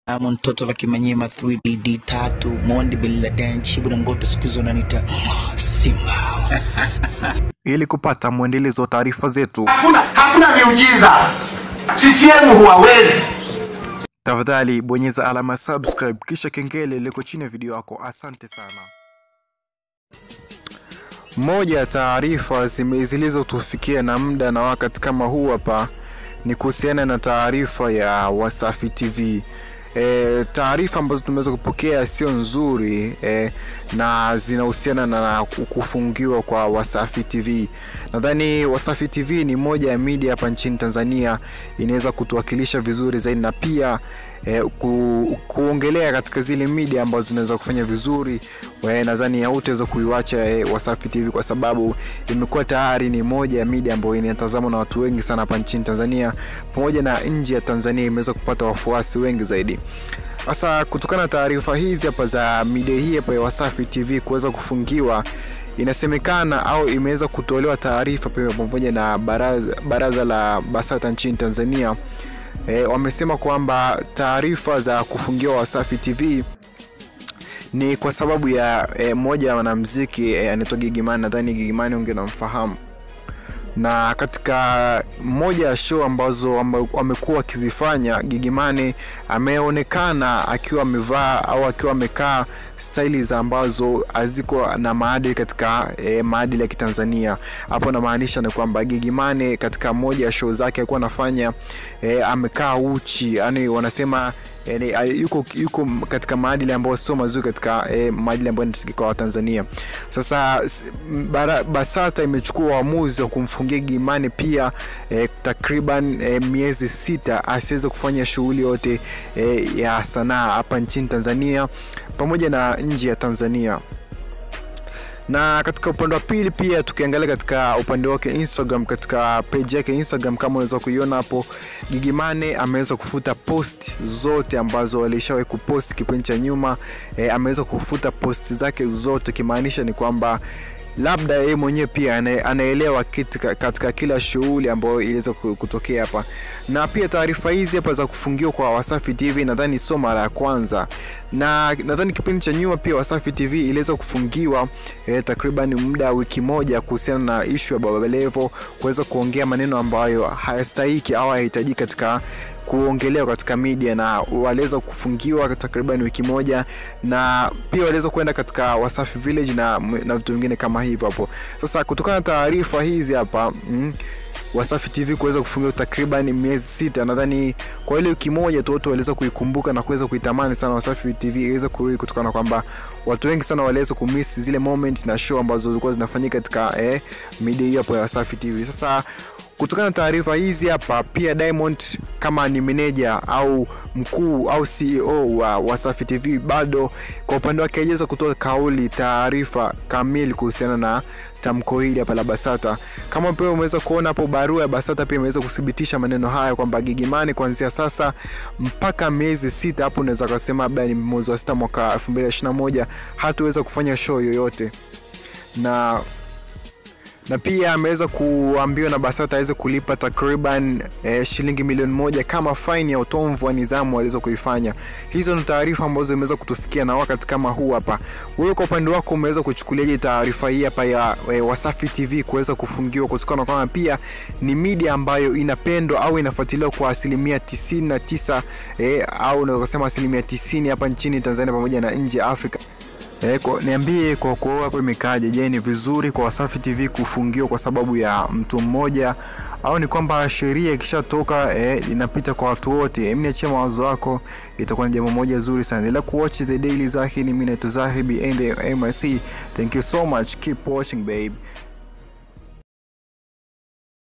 Diamond Toto la Kimanyema 3D tatu Mondi Bila Dan Chibuda Ngoto siku hizo nanita Simba. Ili kupata mwendelezo wa taarifa zetu, Hakuna, hakuna miujiza. CCM huwawezi. tafadhali bonyeza alama ya subscribe kisha kengele liko chini ya video yako. Asante sana. Moja ya taarifa zime- zilizotufikia na muda na wakati kama huu hapa ni kuhusiana na taarifa ya Wasafi TV. E, taarifa ambazo tumeweza kupokea sio nzuri e, na zinahusiana na ku- kufungiwa kwa Wasafi TV. Nadhani Wasafi TV ni moja ya media hapa nchini Tanzania, inaweza kutuwakilisha vizuri zaidi na pia e, ku, kuongelea katika zile media ambazo zinaweza kufanya vizuri. We, nadhani hautaweza kuiwacha e, Wasafi TV kwa sababu imekuwa tayari ni moja ya media ambayo inatazamwa na watu wengi sana hapa nchini Tanzania pamoja na nje ya Tanzania, imeweza kupata wafuasi wengi zaidi. Sasa kutokana na taarifa hizi hapa za media hii hapa ya Wasafi TV kuweza kufungiwa, inasemekana au imeweza kutolewa taarifa pia pamoja na baraza, baraza la BASATA nchini Tanzania e, wamesema kwamba taarifa za kufungiwa Wasafi TV ni kwa sababu ya e, moja ya wanamziki e, anaitwa Gigimani. Nadhani Gigimani unge namfahamu na katika moja ya show ambazo wame- wamekuwa wakizifanya Gigimani ameonekana akiwa amevaa au akiwa amekaa staili za ambazo haziko na maadili katika e, maadili ya Kitanzania. Hapo namaanisha ni kwamba Gigimani katika moja ya show zake alikuwa anafanya e, amekaa uchi, yani wanasema yani, a- yuko, yuko katika maadili ambayo sio mazuri katika eh, maadili ambayo yanatakika kwa Watanzania. Sasa s- m- bara, BASATA imechukua uamuzi wa kumfungia Gimani pia eh, takriban eh, miezi sita asiweze kufanya shughuli yote eh, ya sanaa hapa nchini Tanzania pamoja na nje ya Tanzania na katika upande wa pili pia tukiangalia katika upande wake Instagram, katika page yake Instagram, kama unaweza kuiona hapo, Gigimane ameweza kufuta post zote ambazo alishawahi kupost kipindi cha nyuma. E, ameweza kufuta post zake zote, kimaanisha ni kwamba labda yeye mwenyewe pia ana- anaelewa kitu ka- katika kila shughuli ambayo iliweza ku- kutokea hapa, na pia taarifa hizi hapa za kufungiwa kwa Wasafi TV nadhani sio mara ya kwanza, na nadhani kipindi cha nyuma pia Wasafi TV iliweza kufungiwa eh, takriban muda wa wiki moja kuhusiana na ishu ya Baba Levo kuweza kuongea maneno ambayo hayastahiki au hayahitajiki katika kuongelewa katika media na waliweza kufungiwa takriban wiki moja, na pia waliweza kwenda katika Wasafi Village na, na vitu vingine kama hivyo hapo. Sasa kutokana na taarifa hizi hapa mm, Wasafi TV kuweza kufungiwa takriban miezi sita, nadhani kwa ile wiki moja tu watu waliweza kuikumbuka na kuweza kuitamani sana Wasafi TV iweze kurudi, kutokana na kwamba watu wengi sana waliweza kumiss zile moment na show ambazo zilikuwa zinafanyika katika eh, media hiyo hapo ya Wasafi TV. Sasa kutokana na taarifa hizi hapa, pia Diamond kama ni meneja au mkuu au CEO wa Wasafi TV bado kwa upande wake hajaweza kutoa kauli, taarifa kamili kuhusiana na tamko hili hapa la BASATA. Kama pia umeweza kuona hapo, barua ya BASATA pia imeweza kuthibitisha maneno haya kwamba Gigimani kuanzia sasa mpaka miezi sita, hapo unaweza kusema labda ni mwezi wa sita mwaka 2021 hatuweza kufanya show yoyote na na pia ameweza kuambiwa na BASATA aweze kulipa takriban eh, shilingi milioni moja kama faini ya utomvu wa nidhamu waliweza kuifanya. Hizo ni taarifa ambazo zimeweza kutufikia na wakati kama huu hapa. Wewe kwa upande wako umeweza kuchukuliaje taarifa hii hapa ya eh, Wasafi TV kuweza kufungiwa kutokana na kwamba pia ni media ambayo inapendwa au inafuatiliwa kwa asilimia 99 eh, au unaweza kusema asilimia 90 hapa nchini Tanzania pamoja na nje ya Afrika. E, kwa, niambie kwa kwa hapo imekaaje? Je, ni vizuri kwa Wasafi TV kufungiwa kwa sababu ya mtu mmoja au ni kwamba sheria ikishatoka e, inapita kwa watu wote? Hebu niachie mawazo yako, itakuwa ni jambo moja zuri sana. Endelea kuwatch the daily Zahid, mimi naitwa Zahid and the MIC. Thank you so much, keep watching babe.